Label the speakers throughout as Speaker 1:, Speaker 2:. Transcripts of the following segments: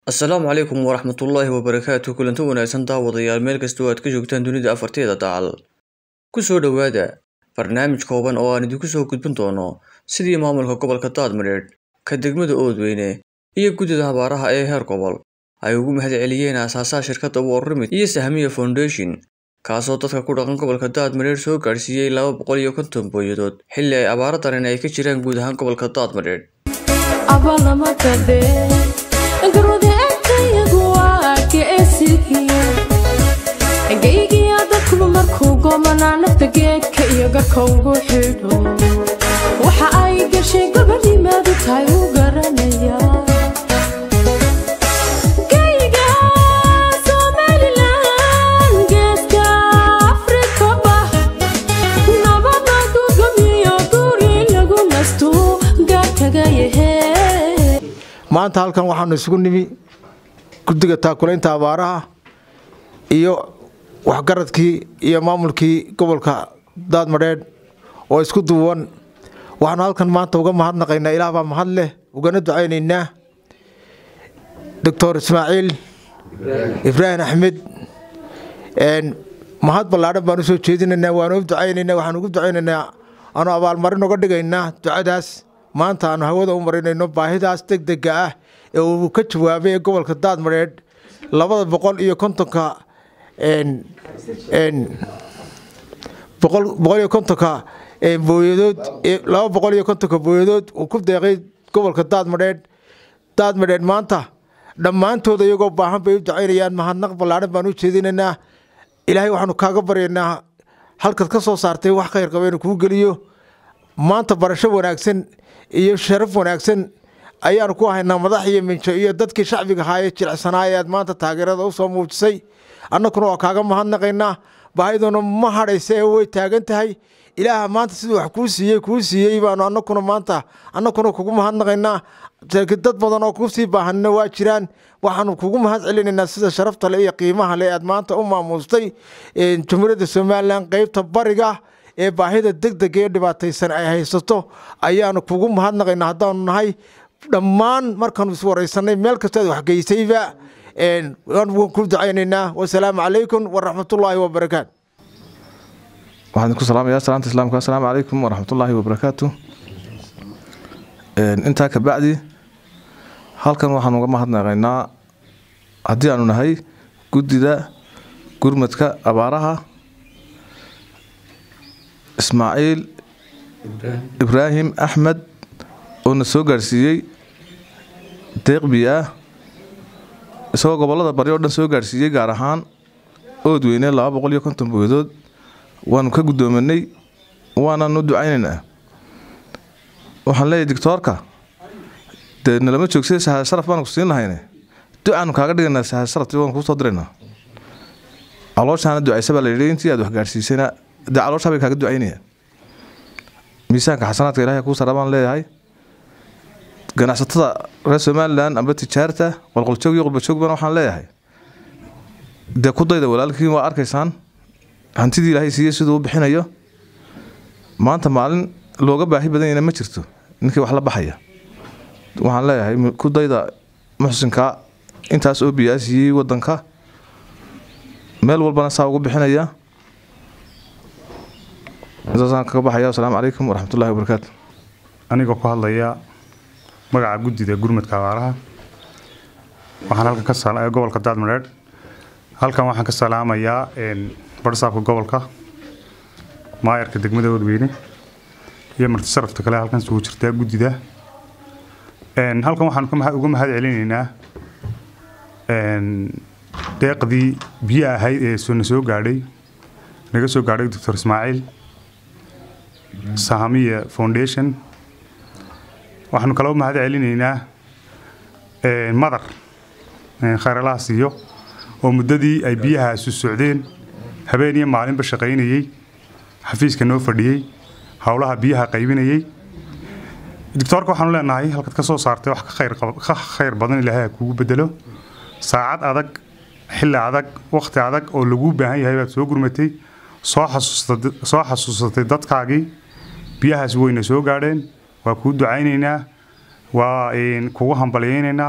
Speaker 1: asalaamu calaykum waraxmatullaahi wabarakaatu kulanti wanaagsan daawadayaal meel kasta oo aad ka joogtaan dunida afarteeda dacal ku soo dhowaada barnaamij kooban oo aan idinku soo gudbin doono sidii maamulka gobolka daadmadheedh ka degmada oodweyne iyo guddida habaaraha ee heer gobol ay ugu mahad celiyeen aasaasaha shirkadda warrimid iyo sahmiya foundation kaasoo dadka ku dhaqan gobolka daadmadheedh soo gaadhsiiyey laba boqol iyo konton booyadood xilli ay abaaro daran ay ka jiraan guud ahaan gobolka daadmadheedh
Speaker 2: gaygiya dadkuba markuu goomanaa nafta geedka iyo garka ugu xidho waxa ay gashay gobanimaadu tahay u garanaya gayga somalilan geeska afrikaba nabada gugamiyo guri lagu nasto gaartagayahe
Speaker 3: maanta halkan waxaanu isugu nimi guddiga taakulaynta abaaraha iyo waxgaradkii iyo maamulkii gobolka daadmadheedh oo isku duuban waxaanu halkan maanta uga mahadnaqaynaa ilaah baa mahad leh ugana ducaynaynaa doctor ismaaciil ibraahim axmed mahad ballaadhan baan usoo jeedinaynaa waanu u ducaynaynaa waxaanu ugu ducaynaynaa aanu abaalmarin uga dhigaynaa ducadaas maanta aanu hawada u marinayno baahidaas deg dega ah ee uu ka jawaabay ee gobolka daadmadheedh labada boqol iyo kontonka boqol iyo kontonka booyadood laba boqol iyo kontonka booyadood uu ku deeqay gobolka daadmadheedh daadmadheedh maanta dhammaantooda iyagoo baahan bay u ducaynayaan mahadnaq ballaadhan baan u jeedinaynaa ilaahay waxaanu kaaga baryaynaa halkaad ka soo saartay wax khayr qaba inuu kuu geliyo maanta barasho wanaagsan iyo sharaf wanaagsan ayaanu ku haynaa madax iyo minjo iyo dadkii shacbiga ahaa ee jilicsanaa ee aad maanta taageerada u soo muujisay annakuna waa kaaga mahadnaqaynaa baahiduna ma hadhaysa ee way taagan tahay ilaaha maanta siduu wax kuu siiyey kuu siiyey baanu annakuna maanta annakuna kugu mahadnaqaynaa dad badan oo kusii baahanina waa jiraan waxaanu kugu mahad celinaynaa sida sharafta le iyo qiimaha le aad maanta u maamuustay jumhuuriyadda somalilan qeybta bariga ee baahida degdega ee dhibaataysan ay haysato ayaanu kugu mahadnaqaynaa haddaanu nahay dhammaan markaanu iswaraysanay meel kastaad waxgeysayba waan ku ducaynaynaa wasalaamu calaykum waraxmatullaahi wabarakaatu
Speaker 4: waxaan idinku salaamayaa salaanta islaamka assalaamu calaykum waraxmatullaahi wabarakaatu intaa ka bacdi halkan waxaan uga mahadnaqaynaa haddii aanu nahay guddida gurmadka abaaraha ismaaciil ibraahim axmed oo na soo gaadhsiiyey deeqbi ah isagoo gobollada bari oo dhan soo gaadhsiiyey gaar ahaan oodweyne laba boqol iyo konton booyadood waanu ka guddoominay waananu ducaynaynaa waxaan leeyahy dictoorka dee nalama joogsay sahaad sharaf baanu ku siin lahayne ducaanu kaaga dhigaynaa sahaad sharafti waanu kuu soo diraynaa calooshaana ducaysa baa la yidhi intii aad wax gaadhsiisayna dee calooshaa bay kaaga ducaynaya miisaanka xasanaadka ilahay kuu sara baan leeyahay ganacsatada reer somalilan amba tijaarta qolqoljoog iyo qurbajoogban waxaan leeyahay dee ku dayda walaalkiin waa arkaysaan hantidii ilaahay siiyey siduu u bixinayo maanta maalin looga baahi badan yahna ma jirto ninkii wax la baxaya waxaan leeyahay ku dayda muxsinka intaas oo biyaa siiyey wadanka meel walbana saa ugu bixinaya intaasaan kaga baxaya asalaamu calaykum waraxmatullahi wabarakaatu
Speaker 5: anigoo ku hadlaya magaca guddida gurmadka abaaraha waxaan halkan ka gobolka daadmadheedh halkan waxaan ka salaamayaa barsaabka gobolka maayarka degmada oodweyne iyo marti sharafta kale halkan isugu jirtaa guddida halkan waxaan uga mahad celinaynaa deeqdii biyo ahayd ee na soo gaadhay naga soo gaadhay doctor ismaaciil sahamiya foundation waxaanu kaloo mahad celinaynaa madar khayralaha siiyo oo muddadii ay biyahaasu socdeen habeen iyo maalinba shaqaynayey xafiiska noo fadhiyey howlaha biyaha qaybinayey doctoorka waxaanu leenahay halkaad ka soo saartay wax ka khayr badan ilaahay ha kugu bedelo saacad adag xilli adag wakhti adag oo laguu baahan yahay baad soo gurmatay soo xasuusatay dadkaagii biyahaas wayna soo gaadheen waa kuu ducaynaynaa waa kugu hambalyaynaynaa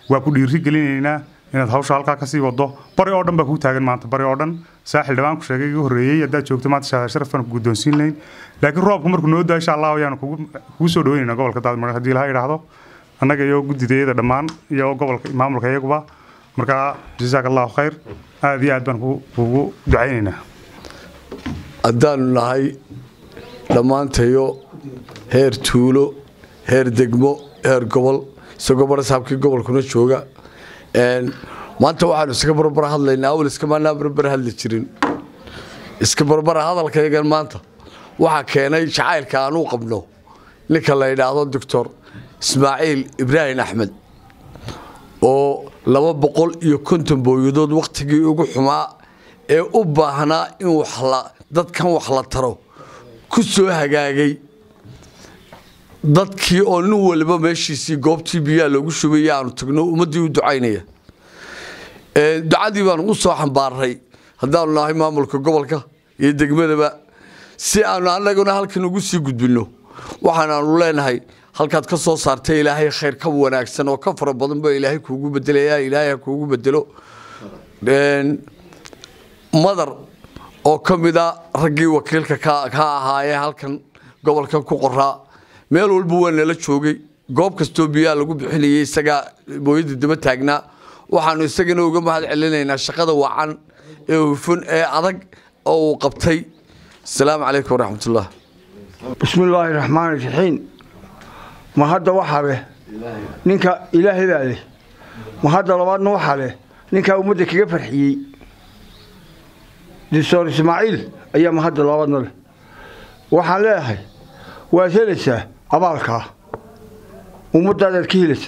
Speaker 5: waa ku dhiiri gelinaynaa inaad hawsha halkaa kasii wado bari oo dhan baa kuu taagan maanta bari oo dhan saaxil dhawaan ku sheegay iga horreeyey haddaad joogto maanta shahaada sharaf baan ku guddoonsiin lahayn laakiin roobku markuu noo daa insha allah ayaanu kugu kugu soo dhaweynaynaa gobolka daadmar haddii ilaha idhaahdo annaga iyo guddidayada dhammaan iyo gobolka maamulka iyaguba markaa jazaak allahu khayr aad iyo aad baan ku- kugu ducaynaynaa
Speaker 6: haddaanu nahay dhammaantayo heer tuulo heer degmo heer gobol isagoo barasaabkii gobolkuna jooga Een, maanta waxaanu iska barbar hadlaynaa awal iskamaanaa barbar hadli jirin iska barbara hadalkayagan maanta waxaa keenay jacaylka aan u qabno ninka la yidhaahdo doctor ismaaciil ibraahim axmed oo laba boqol iyo konton booyadood wakhtigii ugu xumaa ee u baahnaa in wax la dadkan wax la taro ku soo hagaagay dadkii oo nin waliba meeshiisii goobtii biyaha loogu shubay aanu tagno ummaddii u ducaynaya Ee, ducadii baanu u soo xambaaray haddaanu nahay maamulka gobolka iyo degmadaba si aanu annaguna halkan ugu sii gudbinno waxaanaanu leenahay halkaad ka soo saartay ilaahay khayr ka wanaagsan oo ka fara badan ba ilaahay kuugu bedelaya ilaahay ha kuugu bedelo Een, madar oo ka mid a raggii wakiilka ka ka ahaayee halkan gobolkan ku qoraa meel walba waa nala joogay goob kastoo biyaha lagu bixinayay isagaa booyada daba taagnaa waxaanu isagana uga mahad celinaynaa shaqada wacan ee hufan ee adag oo uu qabtay asalaamu calaykum waraxmatullah
Speaker 7: بسم الله الرحمن الرحيم ما هذا وحبه نينكا إلهي بالي ما هذا لبادنا وحبه نينكا أمودك كيف فرحيي دكتور إسماعيل أيام هذا لبادنا له وحلاها وثالثة أبالكا ومدة كيلسة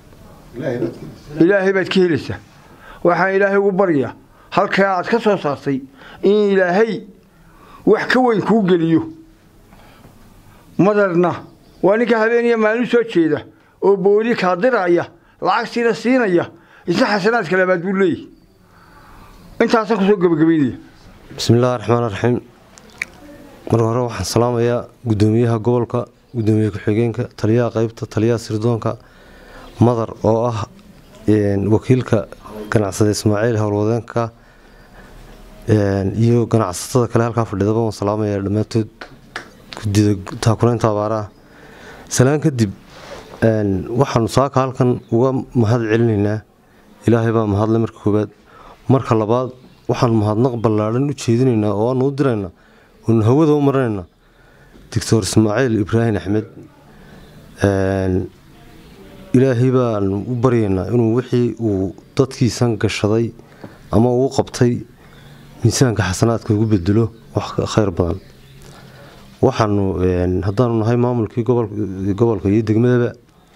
Speaker 7: إلهي بيت كيلسة وحان إلهي وبريا هل كانت كسر صاصي إن إلهي وحكوين كوغليو madarna waa ninka habeeniya maalin soo jeeda oo booli kaadiraya lacagtiina siinaya isna xasanaadka labaad buu leeyahy intaasaan kusoo gebagabeynaya
Speaker 8: bismi illaahi raxmaan raxiim marka hore waxaan salaamayaa guddoomiyaha gobolka guddoomiye ku-xigeenka taliyaha qeybta taliyaha sirdoonka madar oo ah een, wakiilka ganacsada ismaaciil howlwadeenka een, iyo ganacsatada kale halkaa fadhidaba waan salaamayaa dhammaantood guddida taakulaynta abaaraha salaan kadib een, waxaanu saaka halkan uga mahad celinaynaa ilaahay baa mahadle marka koowaad marka labaad waxaanu mahadnaq ballaadhan u jeedinaynaa oo aanu u diraynaa oonu hawada u marinaynaa doctor ismaaciil ibraahim axmed een, ilaahay baanu u baryaynaa inuu wixii uu dadkiisan gashaday ama uu qabtay miisaanka xasanaadka ugu bedelo wax ka khayr badan waxaanu een, haddaanu nahay maamulkii gobol- gobolka iyo degmadaba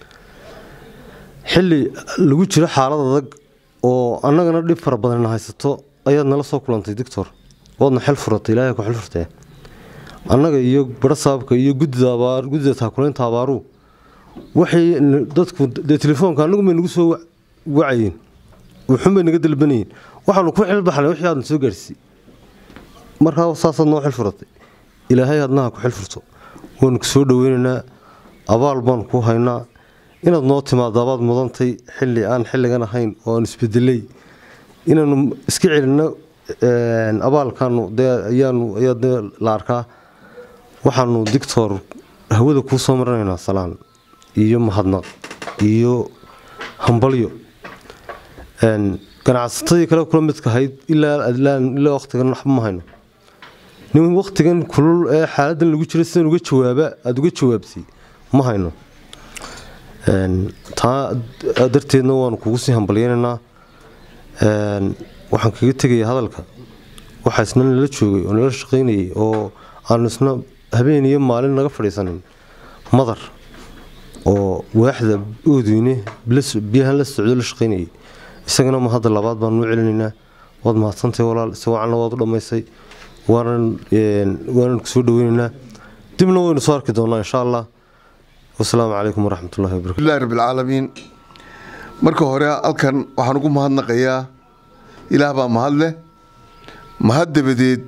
Speaker 8: xilli lagu jiro xaalad adag oo annagana dhib fara badan haysato ayaad nala soo kulantay doctor waadna xel furatay ilaahay ku xel furtee annaga iyo barasaabka iyo guddida abaar guddida taakulaynta abaaruhu waxay n- dadku dee telefoonka annagu may nagu soo wa- wacayeen wuxuun bay naga dalbanayeen waxaanu ku xilbaxnay wixii aadna soo gaarsiisay markaa saasaad noo xil furatay ilaahay adnaha ku xil furto waanu ku soo dhoweynaynaa abaal baan ku haynaa inaad noo timaado abaad mudantay xilli aan xilligan ahayn oo aan isbedelay inaanu iska celinno een, abaalkaanu dee ayaanu ayaa dee la arkaa waxaanu dictor hawada kuu soo marinaynaa salaan iyo mahadnaq iyo hambalyo een, ganacsatadii kale kula midka ahayd ilaa adlaan ilaa waqtigan waxba ma hayno nin waqtigan kulul ee xaaladan lagu jiro sidan uga jawaaba aada uga jawaabtay ma hayno Een, taa darteedna waanu kugu sii hambalyeynaynaa Een, waxaan kaga tegaya hadalka waxaa isna nala joogay oo nala shaqaynayay oo aanu isna habeen iyo maalin naga fadhiisanin madar oo waaxda oodeyne la- biyahan la socdo la shaqaynayay isagana ma hadda labaad baan nuu celinaynaa waad mahadsantahay walaal si wacanna waad u dhammaysay waanan een, waanan kusoo dhaweynaynaa dibna waynu soo arki doonaa insha allah wasalaamu calaykum waraxmatullahi wabarakatu
Speaker 9: bismillahi rabbi alcaalamiin marka hore halkan waxaan ugu mahadnaqayaa ilaah baa mahad leh mahad dabadeed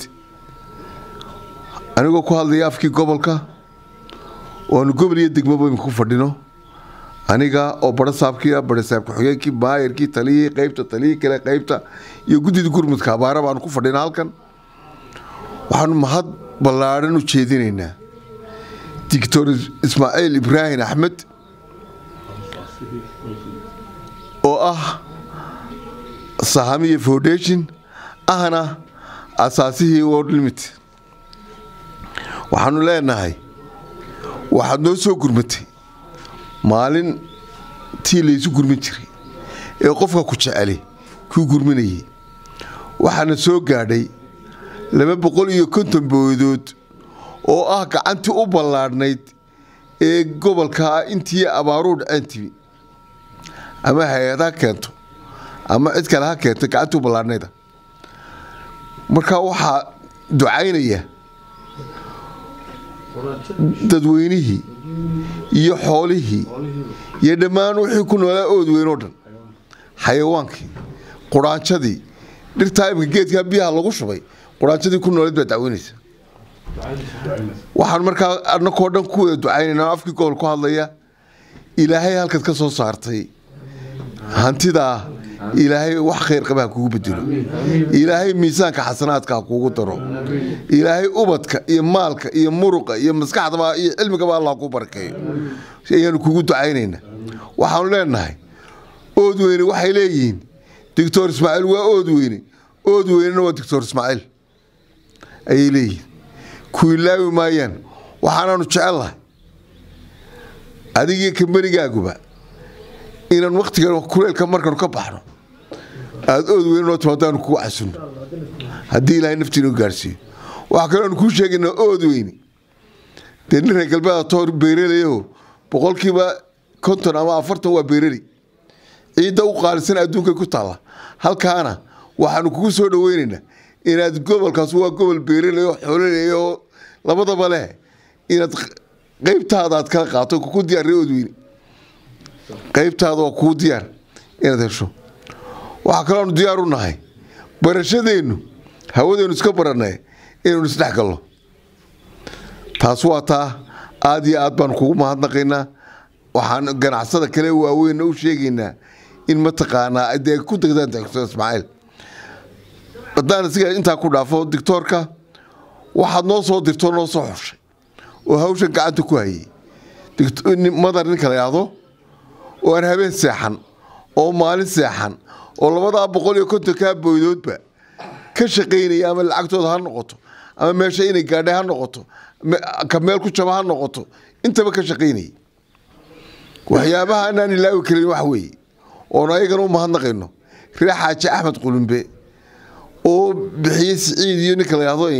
Speaker 9: anigoo ku hadlaya afkii gobolka oo aanu gobol iyo degmaba imika ku fadhino aniga oo barasaabkii ah barasaab ku-xigeenkii maayarkii taliyihii qeybta taliyihii kale qeybta iyo guddida gurmudka abaara baanu ku fadhina halkan waxaanu mahad ballaadhan u jeedinaynaa doctor ismaaciil ibraahim axmed oo ah sahamiya foundation ahna asaasihii world limit waxaanu leenahay waxaad noo soo gurmatay maalin tii laysu gurmin jiray ee qofka ku jeceli kuu gurminayay waxaana soo gaadhay laba boqol iyo konton boodood oo ah gacantii u ballaadhnayd ee gobolka intii abaaruu dhaceen timi ama hay-ad ha keento ama cid kale ha keento gacantii u ballaadhnayda marka waxaa ducaynaya dadweynihii iyo xoolihii iyo dhammaan wixii ku noolaa ood weyn oo dhan xayawaankii quraanjadii dhirtaa imika geedkaa biyaha lagu shubay quraanjadii ku nooleed baa dacweynaysa waxaan markaa annakoo dhan ku wada ducaynayna oo afkii gobol ku hadlaya ilaahay halkaad ka soo saartay hantidaa ilaahay wax khayr qaba ha kugu bedelo ilaahay miisaanka xasanaadka ha kugu daro ilaahay ubadka iyo maalka iyo muruqa iyo maskaxdaba iyo cilmigaba allah ku barakeeyo ayaanu kugu ducaynayna waxaanu leenahay ood weyne waxay leeyihiin doctor ismaaciil waa ood weyne ood weynena waa doctor ismaaciil ayay leeyihiin ku ilaawi maayaan waxaanaanu jecellahay adigii kambanigaaguba inaan waktigan kuleelka markanu ka baxno aada ood weyn noo timaadaanu kugu casunno haddii ilaahay naftiina gaarhsiiyo waxaa kaloo aanu kuu sheegaynaa ood weyne dee nin reer galbeeda toor beeralayaho boqolkiiba konton ama afartan waa beerali ciidda u qaalisan adduunkay ku taalla halkaana waxaanu kugu soo dhaweynaynaa inaad gobolkaas waa gobol beeralay oo xoololay oo labadaba leh inaad qeybtaada aad kala qaato kugu diyaarray ood weyne qaybtaada waa kuu diyaar inaad hesho waxaa kaloonu diyaar u nahay barashadeennu hawadeennu iska barannay inaynu isdhex gallo taas waa taa aada iyo aad baanu kugu mahadnaqaynaa waxaan ganacsada kale waaweynna u sheegaynaa in mataqaanaa dee ku degdaan doctor ismaaciil haddaan isiga intaa ku dhaafo doctoorka waxaad noo soo dirtoo noo soo xushay oo hawshan gacanta ku hayay madar ninka la yidhaahdo oo aan habeen seexan oo maalin seexan oo labadaa boqol iyo kontonkaa booydoodba ka shaqaynaya ama lacagtooda ha noqoto ama meesha inay gaadhay ha noqoto ka meel ku jaba ha noqoto intaba ka shaqaynayay waxyaabaha anaan ilaawi karin wax weeye oon ayagana u mahadnaqayno reer xaaji axmed qulumbe oo bixiyey siciid iyo ninka la yidhahdo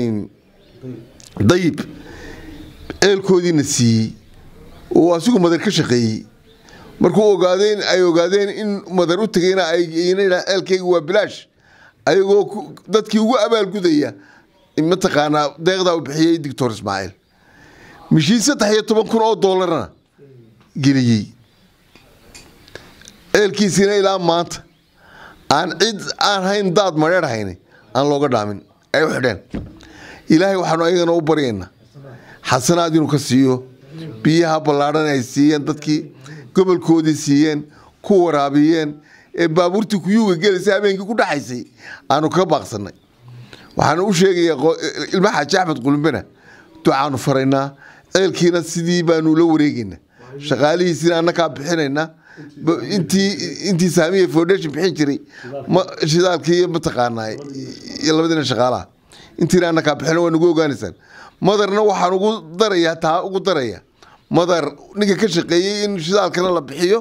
Speaker 9: dayib ceelkoodiina siiyey oo asigu madar ka shaqeeyey markuu ogaadeen ay ogaadeen in madar u tegayna ceelkeyga waa bilaash ayagoo dadkii ugu abaalgudaya mataqaanaa deeqdaa u bixiyey doctor ismaaciil mishiin saddex iyo toban kun oo doolarna geliyey ceelkiisiina ilaa maanta aan cid aan hayn daad madheer hayni aan looga dhaamin ay u xidheen ilaahay waxaanu ayagana u baryaynaa xasanaad inuu ka siiyo biyaha ballaadhan ay siiyeen dadkii gobolkoodii siiyeen ku waraabiyeen ee baabuurtii kuyuuga gelaysa habeenkii ku dhaxaysay aanu kaga baaqsanay waxaanu u sheegayaa ilma xaaji axmed qulumbena ducaanu faraynaa ceelkiina sidii baanu la wareegaynaa shaqaalihiisina annakaa bixinaynaa intii intii saamiya foundation bixin jiray shidaalkii iyo mataqaanaa iyo labadiina shaqaalaha intiina annakaa bixina waa nagu ogaanaysaan madarna waxaan ugu darayaa taa ugu daraya madar ninka ka shaqeeyey in shidaalkana la bixiyo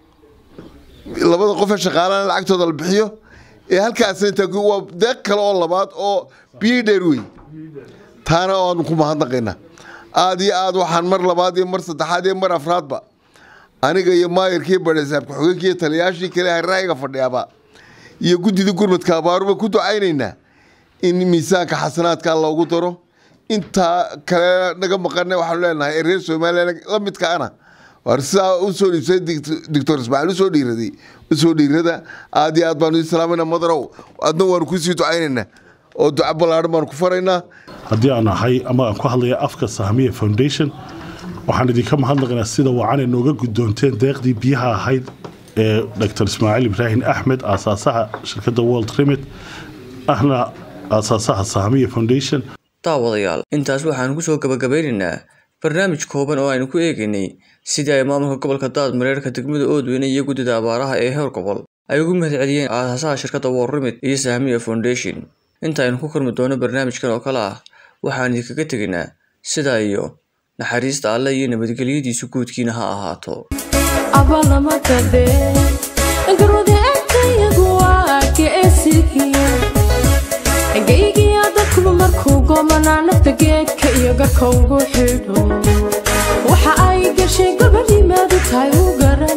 Speaker 9: labada qof ee shaqaalana lacagtooda la bixiyo ee halkaasna intaa waa deeq kale oo labaad oo biyo dheer wey taana aanu ku mahadnaqaynaa aada iyo aad waxaan mar labaad iyo mar saddexaad iyo mar afraadba aniga iyo maayarkii badhesaab ku-xigeenkii iyo taliyaashii kale haraayiga fadhiyaaba iyo guddida gurmadka abaaruba ku ducaynaynaa in miisaanka xasanaadka loogu daro intaa kale naga maqana waxaanu leenahay ee reer somaliya la midkaana war sidaa usoo dhiibsay doctor ismaaciil usoo dhiiraday usoo dhiirada aad iyo aad baanu ii salaamayna madarow adna waanu kusii ducaynaynaa oo duco ballaadhan baanu ku faraynaa
Speaker 10: haddii aan ahay ama aan ku hadlaya afka sahamiya foundation waxaan idinka mahadnaqaynaa sida wacan ee nooga guddoonteen deeqdii biyaha ahayd ee dr ismaaciil ibraahim axmed aasaasaha shirkadda world remit ahna aasaasaha saamiya foundation
Speaker 1: daawadayaal intaas waxaan kusoo gabagabeynaynaa barnaamij kooban oo aynu ku eegaynay sidii ay maamulka gobolka daadmareerka degmada oodweyne iyo guddida abaaraha ee heer gobol ay ugu mahad celiyeen aasaasaha shirkadda world remit iyo saamiya foundation inta aynu ku kulmi doono barnaamijkan oo kale ah waxaan idinkaga tegaynaa sidaa iyo naxariista alle iyo nabadgelyadiisu guudkiina ha ahaato
Speaker 2: abalamadade garwada agtayagu waa geesigiya gaygiya dadkuba markuu goomanaa nafta geedka iyo garka ugu xidho waxa ay gashay gabadhimaadu tahay u gara